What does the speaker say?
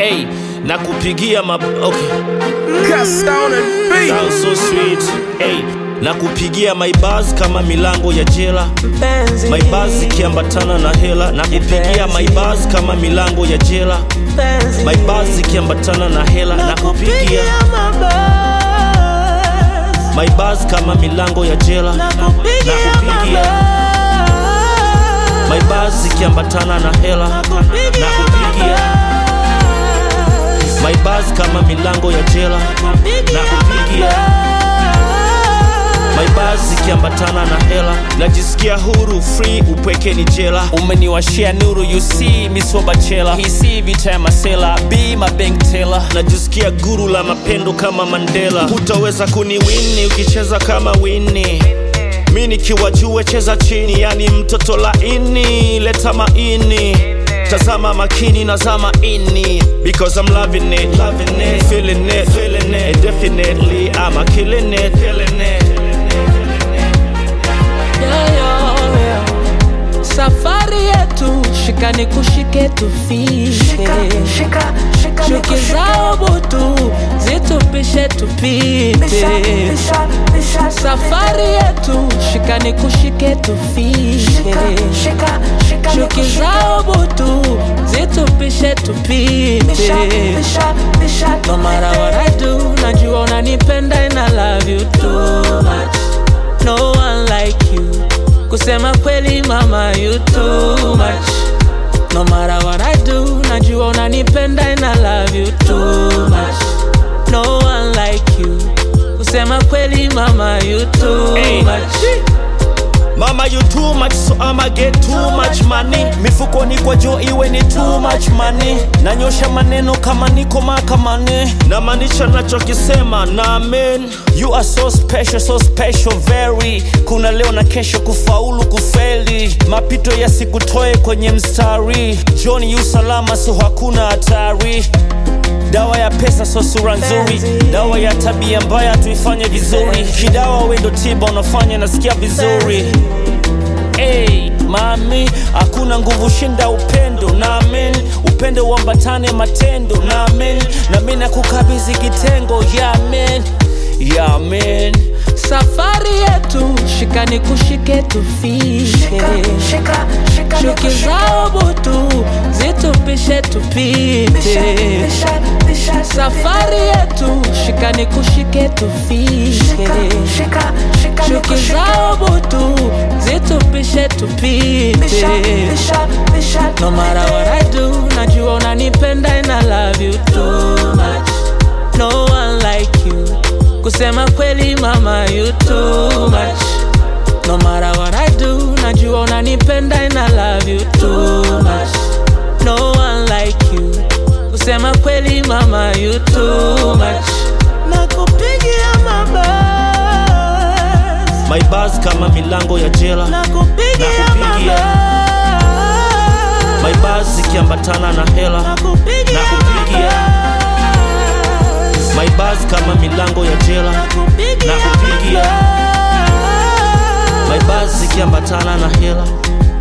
hey, na kupigia ma okay. Cast down and beat. Sound so sweet hey, na kupigia my buzz kama milango ya jela Mpenzi, my buzz ikiambatana na hela na kupigia my buzz kama milango ya jela mpenzi, my buzz ikiambatana na hela na kupigia nakupigia mabasi, my buzz kama milango ya jela nakupigia nakupigia my buzz ikiambatana na hela na kupigia my buzz kama milango ya jela na kupigia my buzz ikiambatana na hela najisikia huru free upweke ni jela umeniwashia nuru you see misobachela hisi vita ya masela b mabank tela najisikia guru la mapendo kama mandela hutaweza kuniwini ukicheza kama wini mi nikiwa juu cheza chini yani mtoto laini leta maini tazama makini nazama ini because i'm loving it, loving it, feeling it, feeling it, and definitely i'm killing it, killing it. Yeah, yeah, yeah. safari yetu shikani kushike tufike chuki zao butu zitupishe tupite safari yetu shikani kushike tufike chuki zao butu zitupishe tupite no matter what I do najua unanipenda and I love you too much no one like you kusema kweli mama you too much no matter what I do najua unanipenda and I love you too much no one like you kusema kweli mama you too Hey. much Mama you too much so I'ma get too much money Mifukoni kwa jo iwe ni too much money Nanyosha maneno kama niko mahakamani Namaanisha nachokisema na amen You are so special, so special very Kuna leo na kesho kufaulu kufeli Mapito yasikutoe kwenye mstari John yu salama so hakuna hatari dawa ya pesa so sura nzuri dawa ya tabia mbaya tuifanye vizuri kidawa wendo tiba unafanya nasikia vizuri hey, mami hakuna nguvu shinda upendo namen upendo uambatane matendo namen nami nakukabidhi kitengo yamen yamen safari yetu shikani kushike tufike chuki zao butu zitupishe tupite safari yetu shikani kushike tufike chuki zao butu zitupishe tupite no matter what I do najua unanipenda and I love you too much no one like you kusema kweli mama you too much no matter what I do najua unanipenda and I love you too much no one like you kusema kweli mama you too much nakupigia mabasi my buzz kama milango ya jela nakupigia Nakupigia. my mabasi buzz ikiambatana na hela nakupigia Nakupigia. my buzz kama milango ya jela nakupigia Nakupigia. my buzz ikiambatana na hela